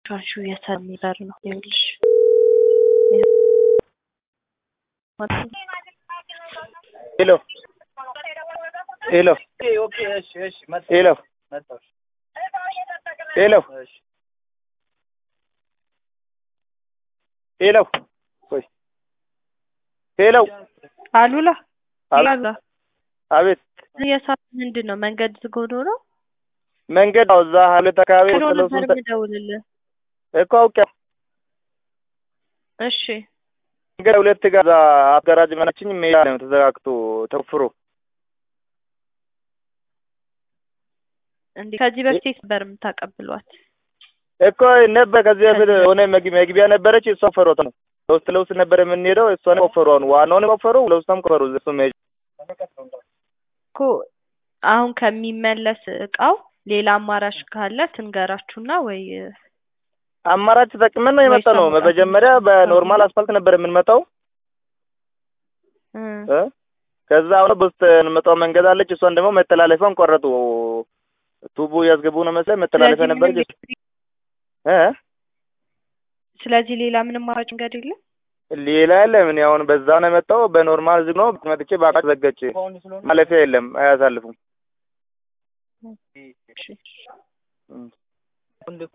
ሻሹ የሚበር ነው ይኸውልሽ ሄሎ ሄሎ ሄሎ ሄሎ ሄሎ ቆይ ሄሎ አሉላ አሉላ አቤት የሰዓት ምንድን ነው መንገድ ዝግ ሆኖ ነው መንገድ አዎ እዛ ሁለት አካባቢ ሄሎ ወስለው ነበር የምደውልልህ እኮ አውቄ እሺ መንገድ ሁለት ጋር እዛ አጋራጅ መናችኝ ሜዳ ነው ተዘጋግቶ ተቆፍሮ እንዴ ከዚህ በፊት ነበር የምታቀብሏት እኮ ነበር ከዚህ በፊት ሆነ መግቢያ ነበረች እሷ ቆፈሯት ነው ለውስጥ ለውስጥ ነበር የምንሄደው እሷን ቆፈሩ አሁን ዋናውን ቆፈሩ ለውስጥም ቆፈሩ እሱ መሄጃ እኮ አሁን ከሚመለስ እቃው ሌላ አማራጭ ካለ ትንገራችሁና ወይ አማራጭ ተጠቅመን ነው የመጣ ነው መጀመሪያ በኖርማል አስፋልት ነበር የምንመጣው እ እ ከዛ አሁን በውስጥ እንመጣው መንገድ አለች እሷን ደግሞ መተላለፊያውን ቆረጡ ቱቦ እያስገቡ ነው መሰለኝ መተላለፊያ ስለዚህ ነበር ምንም እ ስለዚህ ሌላ ምንም አማራጭ መንገድ የለም ሌላ የለም እኔ አሁን በዛ ነው የመጣው በኖርማል ዝግ ነው መጥቼ በአቃጭ ዘገች ማለፊያ የለም አያሳልፉም እሺ እ